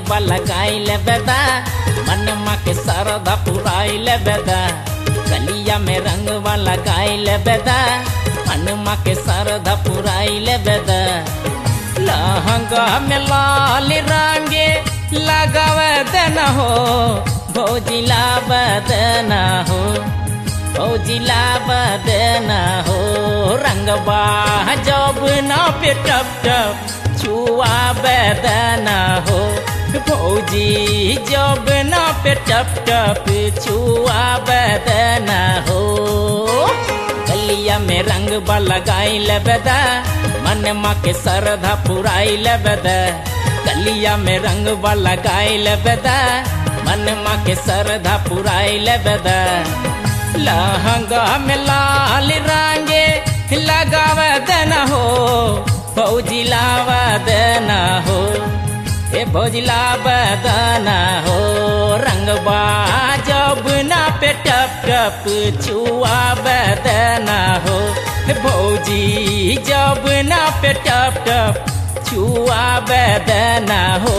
रंगवा लगाइल बेदा मनमा के सरधा पुराइल बेदा गलिया में रंगवा लगाइल बेदा मनमा के सरधा पुराइल बेदा लहंगा में लाल रंगे लगावे देना हो भौजिला बदना हो भौजिला बदना हो रंगवा जब ना पे टप टप छुआ बदना हो भौजी जब ना पे टप टप छुआ बदना हो गलिया में रंग लगाइल बेदा मन माँ के सरधा पुराइल बेदा गलिया में रंग लगाइल बेदा मन माँ के सरधा पुराइल बेदा लहंगा में लाल रंगे लगाव देना हो फौजी लाव देना हो ए फौजी लाव देना हो रंगबा जब ना पे टप टप छुआ देना हो भौजी जब ना पे टप टप छुआ देना हो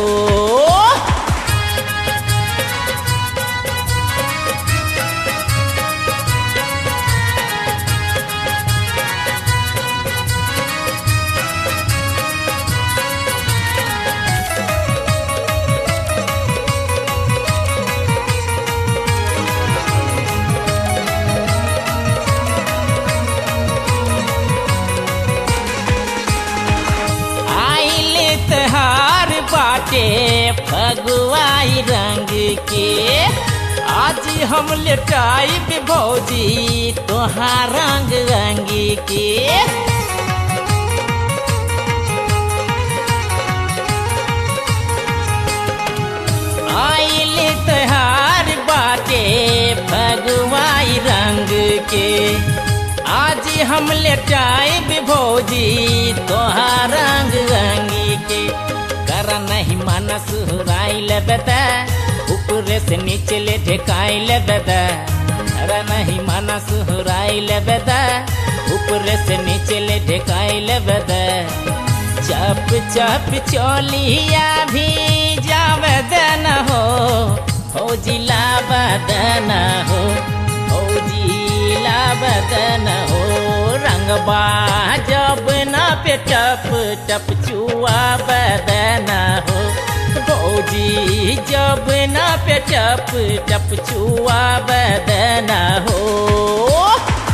आइल त्योहार बाटे फगुआई रंग के आज हम लेटाइब भौजी तोहार रंग रंग के आइल त्योहार बाटे फगुआई रंग के आज हम लेटाइब भौजी तोहार रंग रंगी के कर नहीं मन सुहराइल बेदा ऊपरे से नीचे ले ढेकाइल बेदा कर नहीं मन सुहराइल बेदा ऊपरे से नीचे ले ढेकाइल बेदा चप चप चोलिया भी जावे देना हो फौजी लाव देना हो फौजी बदन हो रंगबा जब ना पे टप टप छुआ बदन हो भौजी जब ना पे टप टप छुआ बदन हो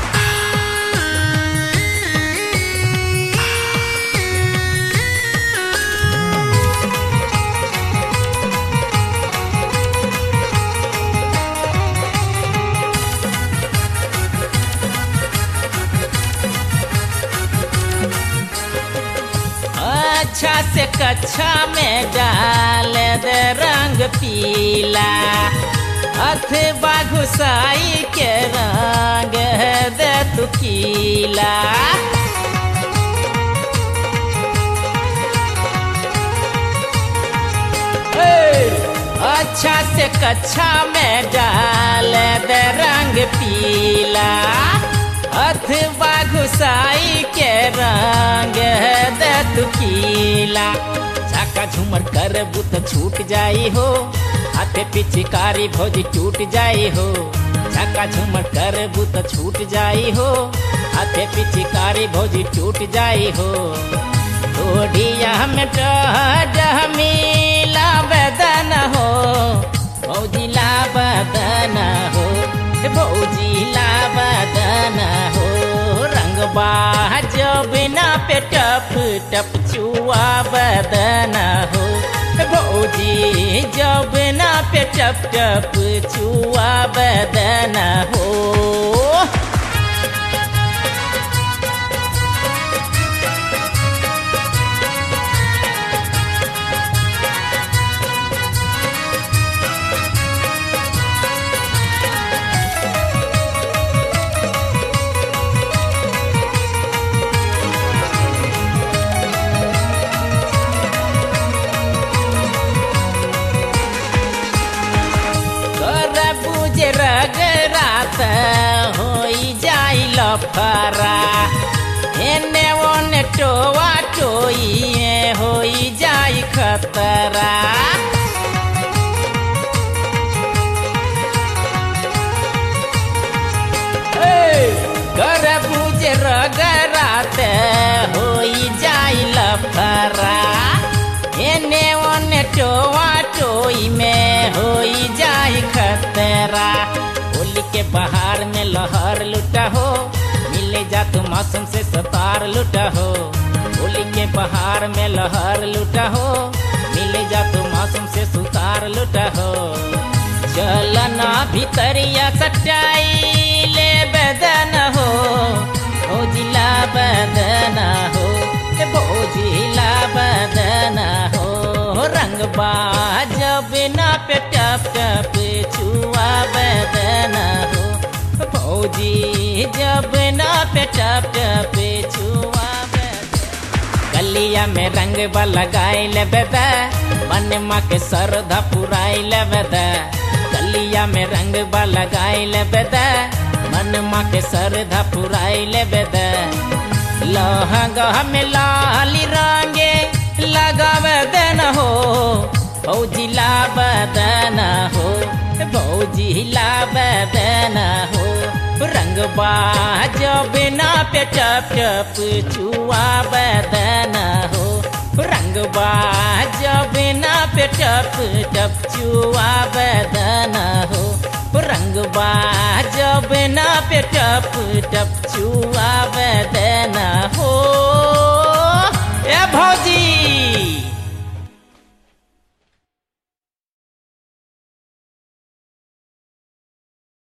अच्छा से कच्छा में डाल दे रंग पीला अथवा घुसाई के रंग दे तू कीला अच्छा से कच्छा में डाल दे रंग पीला अथवा घुसाई के रंग दे तू कीला झाका झूमर कर बुत छूट जाई हो हाथे पिचकारी भौजी टूट जाई हो झाका झूमर कर बुत छूट जाई हो हाथे पिचकारी भौजी टूट जाई हो ओढ़िया में डह मिला बदन हो भौजी ला बदन हो भौजी ला बदन हो रंगबा जब ना पे टप टप छुआ बदन हो भौजी जब ना पे टप टप छुआ बदन हो कर बुझे रगरात होई जाई लफरा एने ओने टोआ टोई होई जाई खतरा तेरा होली के बहार में लहर लुटा हो मिले जा तू मौसम से सतार लुटा हो होली के बहार में लहर लुटा हो मिले जा तू मौसम से सुतार लुटा हो चलना भीतरिया सटाई ले बदन हो भोजिला बदन हो ए भोजिला बदन हो रंग जब ना पे टप टप छुआ बदन हो भौजी जब ना पे टप टप छुआ बदन गलिया में रंग लगाई ले बेदा मन माँ के सरधा पुराई ले बेदा गलिया में रंग लगाई ले बेदा मन माँ के सरधा पुराई ले बेदा लहंगा में लाली रंगे लगावे देन हो भौजी ला बदन हो भौजी ला बदन हो रंग जब ना पे टप टप छुआ बदन हो रंग जब ना पे टप टप छुआ बदन हो रंग जब ना पे टप टप छुआ बदन हो ए भौजी